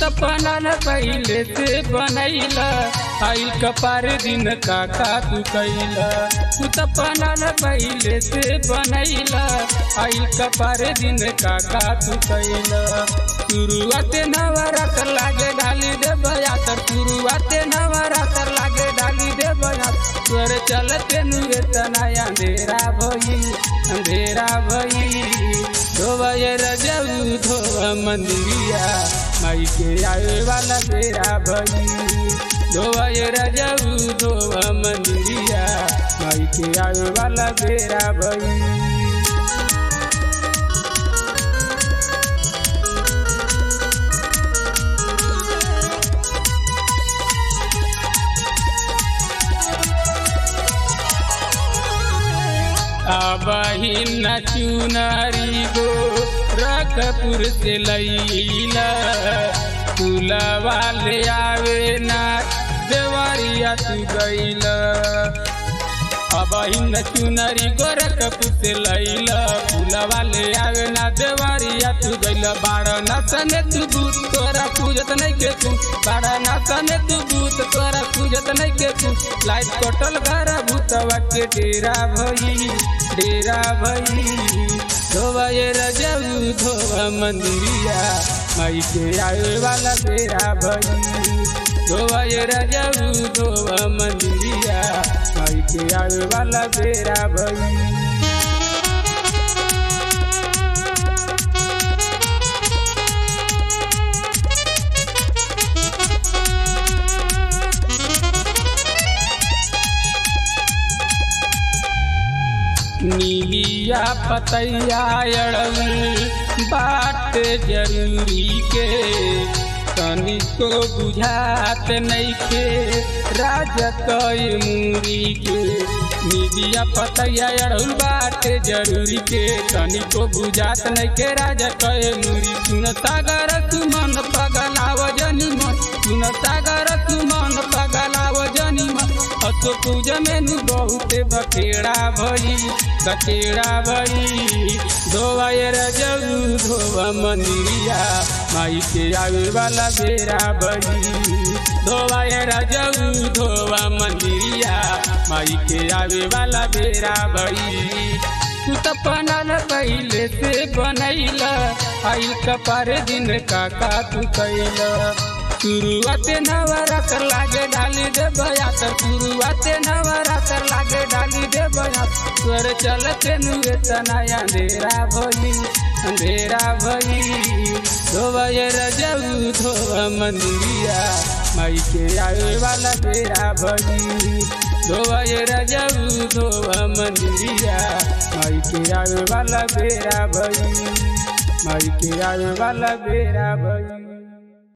त बनल पहिले से बनैला आइल कपार दिन काका तू कैला तू त बनल पहिले से बनैला आइल कपार दिन काका तू कैला शुरुआते नवरात्र लागे डाली दे बयातर शुरुआते नवरात्र लागे डाली दे बयातर तोर चलते नुए तनाया अंधेरा भई अंधेरा भई धोबे रजऊ धोब मंदिरिया माई के आवे वाला बेरा भई धोबे रजऊ धोब मंदिरिया माई के आवे वाला बेरा भई अबहिन चुनारी गो रकपुर से लैला तुलवा ले आवे ना देवरिया तू गैला अबहिन चुनरी गोरखपुर से लैला फूलवा ले आवे ना देवरिया तू गैला बाड़ा नसने तू भूत तोरा पूजत नहीं के तू बाड़ा नसने तू भूत तोरा पूजत नहीं के तू लाइट कटल घर भूतवा के डेरा भई डेरा भई धोबा ये रजऊ धोबा मंदिरिया माई के आवे वाला बेरा भई धोबा ये रजऊ धोबा मंदिरिया माई के आवे वाला बेरा भई नीलिया पतैया अड़ल बाट जरूरी के तनिको बुझात नैखे राजा कई मूरी के नीलिया पतैया अड़ल बाट जरूरी के तनिको बुझात नैखे राजा कई मूरी सुन सागर तू मन पगलाव जनी मन सुन सागर तू मन पगलाव जनी मन असो पूजा में नु बहुते बखेड़ा भई बखेड़ा भई धोवा ये रजऊ धोवा मंदिरिया माई के आवे वाला बेरा भई धोवा ये रजऊ धोवा मंदिरिया माई के आवे वाला बेरा भई तू त बनल पहिले से बनैला आई कपार दिन काका तू कैला शुरुआते नवरात्र लागे डाली दे बयातर शुरुआते नवरात्र लागे डाली दे बयातर तोर चलते नुए तनाया अंधेरा भई अंधेरा भई धोबे रजऊ धोब मंदिरिया माई के आवे वाला बेरा भई धोबे रजऊ धोब मंदिरिया माई के आवे वाला बेरा भई माई के आवे वाला बेरा भई